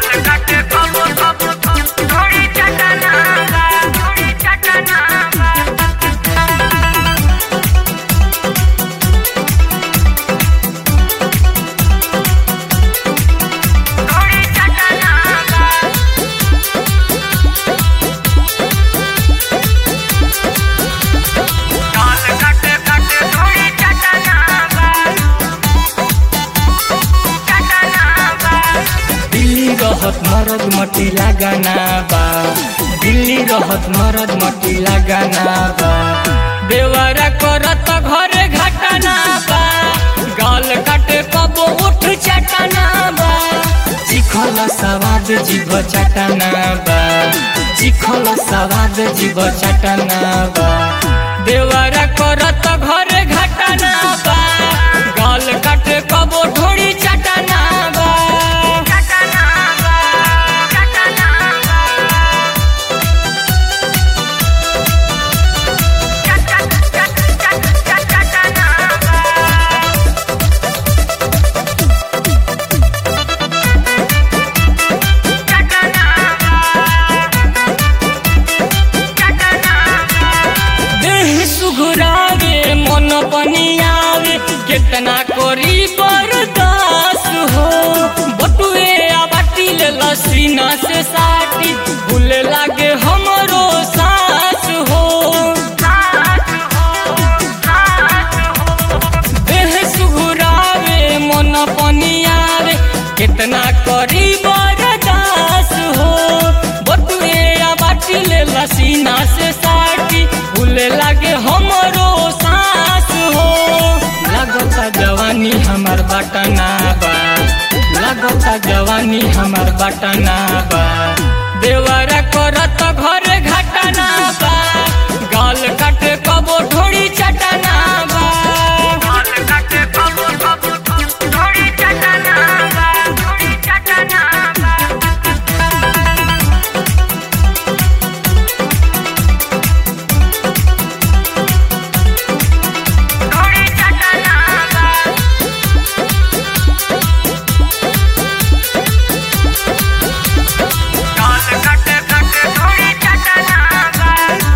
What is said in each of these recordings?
काटे कबो कबो थोड़ी चटना बा थोड़ी चटना बा थोड़ी चटना बा काल काटे काटे थोड़ी चटना बा चटना बा दिल्ली रहत मरद मटी लगाना बा दिल्ली रहत मरद मटी लगाना बा बेवारा करत घरे घटना बा गाल काटे कबो उठ चटना बा चिखल सवाद जीव चटना बा चिखल सवाद जीव चटना बा देवारा करत घरे घटना बा गाल काटे कबो ढोड़ी चटना बा चटना बा चटना बा चट चट चट चट चटना बा चटना बा चटना बा देह सुघुरावे मन पनि आवे केतना कोरी बरदास हो बटुए आ बाटिल लसीना से साटी भूले लागे हमरो सास हो साथ हो साथ हो देह सुघुरावे मन पनि आवे केतना करी बरदास हो बटुए आ बाटिल लसीना से साटी भूले लागे हमरो सास हो लगता जवानी हमार बटना बा लगता जवानी हमार बटना बा देवरा करत घरे घटना बा गाल काटे कबो ढोड़ी चटना बा काल काटे कबो कबो थोड़ी चटना बा थोड़ी चटना बा थोड़ी चटना बा काल काटे काटे थोड़ी चटना बा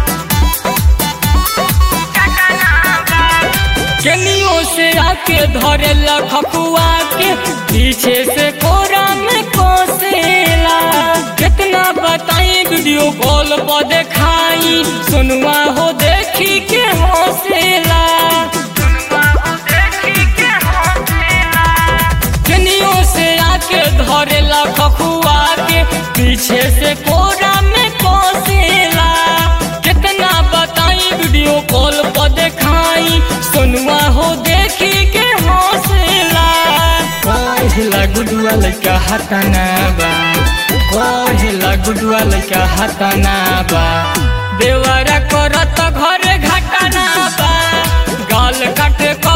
चटना बा केनियो से आके धरे लखकुआ के पीछे से कोरा में कोसेला कितना बताई वीडियो कॉल पर देखाई सुनवा हो देखी के हौसला केनियो से आके धरे लखकुआ के पीछे से कोरा में कोसेला कितना बताई वीडियो कॉल पर देखाई सुनवा हो देखी के हौसला कहिला गुडुआ लइका हटना बा कहिला गुडुआ लइका हटना बा देवरा करत घरे घटना बा गाल काटे क